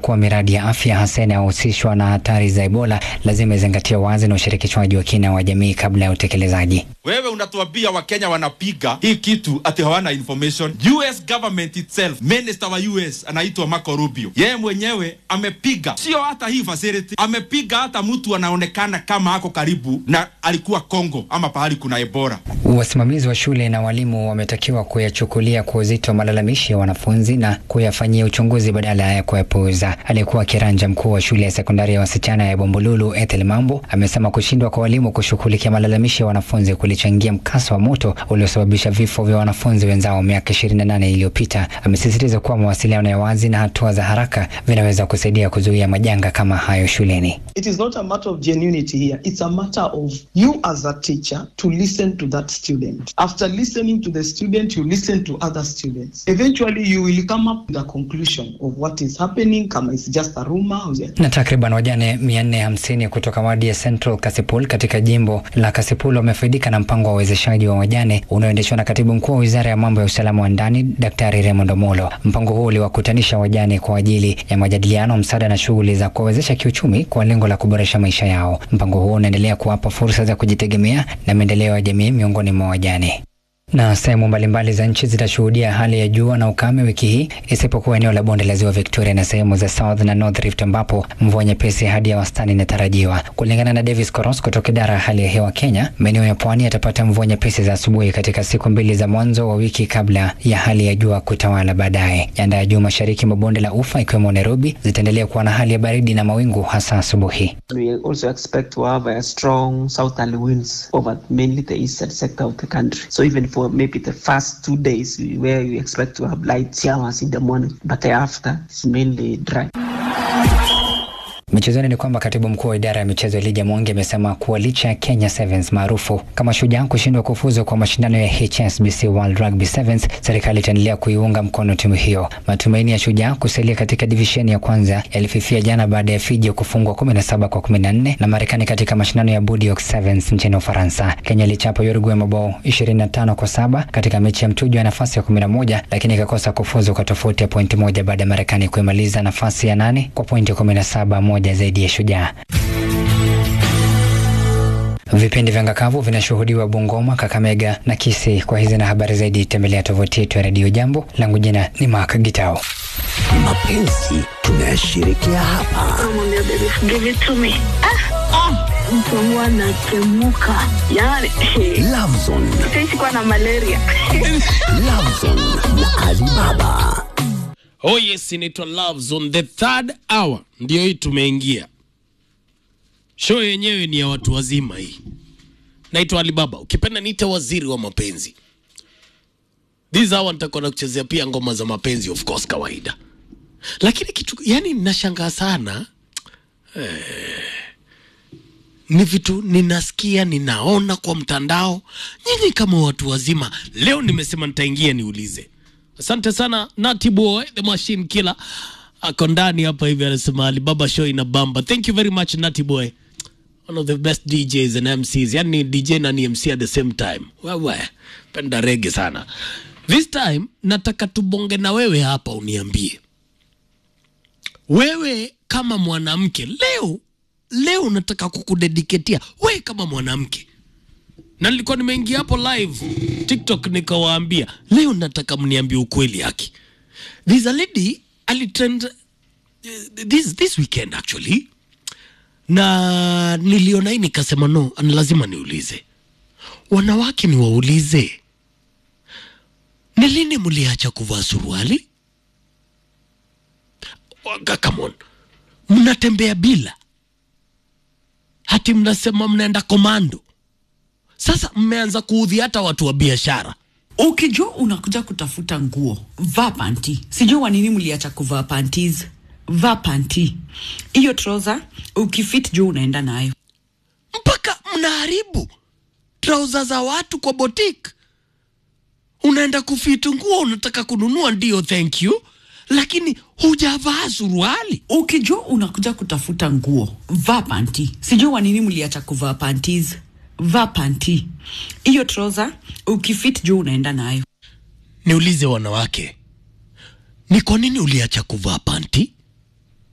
kuwa miradi ya afya hasa inayohusishwa na hatari za Ebola lazima izingatie wazi na ushirikishwaji wa kina wa jamii kabla ya utekelezaji. Wewe unatuambia Wakenya wanapiga hii kitu ati hawana information. US government itself, minister wa US anaitwa Marco Rubio, yeye mwenyewe amepiga, sio hata hii facility, amepiga hata mtu anaonekana kama ako karibu na alikuwa Congo ama pahali kuna Ebola. Wasimamizi wa shule na walimu wametakiwa kuyachukulia kwa uzito malalamishi ya wanafunzi na kuyafanyia uchunguzi badala ya kuyapuuza. Aliyekuwa kiranja mkuu wa shule ya sekondari ya wasichana ya Bombolulu, Ethel Mambo, amesema kushindwa kwa walimu kushughulikia malalamishi ya wanafunzi kulichangia mkasa wa moto uliosababisha vifo vya wanafunzi wenzao miaka 28 iliyopita. Amesisitiza kuwa mawasiliano ya wazi na hatua za haraka vinaweza kusaidia kuzuia majanga kama hayo shuleni. It is not a matter of genuinity here. It's a matter of you as a teacher to listen to that student. After listening to the student, you listen to other students. Eventually, you will come up with a conclusion of what is happening, kama it's just a rumor. or just- Na takriban wajane 450 kutoka wadi ya Central Kasipul katika jimbo la Kasipul wamefaidika na mpango wa uwezeshaji wa wajane unaoendeshwa na katibu mkuu wa wizara ya mambo ya usalama wa ndani Daktari Raymond Omolo. Mpango huo uliwakutanisha wajane kwa ajili ya majadiliano, msaada na shughuli za kuwawezesha kiuchumi kwa lengo la kuboresha maisha yao. Mpango huo unaendelea kuwapa fursa za kujitegemea na maendeleo ya jamii miongoni mwa wajane na sehemu mbalimbali za nchi zitashuhudia hali ya jua na ukame wiki hii isipokuwa eneo la bonde la ziwa Victoria na sehemu za South na North Rift ambapo mvua nyepesi hadi ya wastani inatarajiwa. Kulingana na Davis Koros kutoka idara ya hali ya hewa Kenya, maeneo ya pwani yatapata mvua nyepesi za asubuhi katika siku mbili za mwanzo wa wiki kabla ya hali ya jua kutawala baadaye. Nyanda ya juu mashariki mwa bonde la ufa ikiwemo Nairobi zitaendelea kuwa na hali ya baridi na mawingu hasa asubuhi. We also expect to have a strong southerly winds over mainly the eastern sector of the country. So even for maybe the first two days where you expect to have light showers in the morning, but thereafter it's mainly dry. Michezoni ni kwamba katibu mkuu wa idara ya michezo Elijah Mwangi amesema kuwa licha ya Kenya Sevens maarufu kama Shujaa kushindwa kufuzu kwa mashindano ya HSBC World Rugby Sevens, serikali itaendelea kuiunga mkono timu hiyo. Matumaini ya Shujaa kusalia katika divisheni ya kwanza yalififia jana baada ya Fiji kufungwa 17 kwa 14 na Marekani katika mashindano ya Bordeaux Sevens nchini Ufaransa. Kenya ilichapa Uruguay mabao 25 kwa saba katika mechi ya mchujo ya nafasi ya 11 lakini ikakosa kufuzu kwa tofauti ya pointi moja baada ya Marekani kuimaliza nafasi ya nane kwa pointi 17 moja zaidi ya Shujaa. Vipindi vya ngakavu vinashuhudiwa Bungoma, Kakamega na Kisii. Kwa hizi na habari zaidi, tembelea tovuti yetu ya redio Jambo. Langu jina ni Mark Gitao. Mapenzi tunayashirikia hapa. Namwambia baby give it to me. Ah, ah, mtu wangu anatemuka yani Lovezone, sisi kuwa na malaria Lovezone na Alibaba. Oh yes, inaitwa Love Zone the third hour, ndio hii tumeingia. Show yenyewe ni ya watu wazima hii. Naitwa Alibaba, ukipenda niite waziri wa mapenzi. This hour nitakuwa nakuchezea pia ngoma za mapenzi of course, kawaida. Lakini kitu yani ninashangaa sana eh, ni vitu ninasikia ninaona kwa mtandao. Nyinyi kama watu wazima, leo nimesema nitaingia niulize. Asante sana Nati Boy the machine killer ako ndani hapa hivi, anasema Alibaba show ina bamba. Thank you very much Nati Boy, one of the best DJs and MCs, yani DJ na ni MC at the same time. Wewe penda rege sana. This time nataka tubonge na wewe hapa, uniambie wewe kama mwanamke leo leo nataka kukudediketia wewe kama mwanamke na nilikuwa nimeingia hapo live tiktok nikawaambia leo nataka mniambie ukweli haki there's a lady alitrend uh, this, this weekend actually na niliona hii nikasema no ni lazima niulize wanawake niwaulize ni lini mliacha kuvaa suruali Waka, come on mnatembea bila hati mnasema mnaenda komando sasa mmeanza kuudhi hata watu wa biashara ukijua unakuja kutafuta nguo vaa panti sijui wanini mliacha kuvaa panties vaa panti hiyo troza ukifit juu unaenda nayo mpaka mnaharibu trauza za watu kwa botik unaenda kufitu nguo unataka kununua ndio thank you lakini hujavaa suruali ukijua unakuja kutafuta nguo vaa panti sijui wanini mliacha kuvaa panties vaa panti hiyo troza ukifit juu unaenda nayo niulize wanawake ni kwa nini uliacha kuvaa panti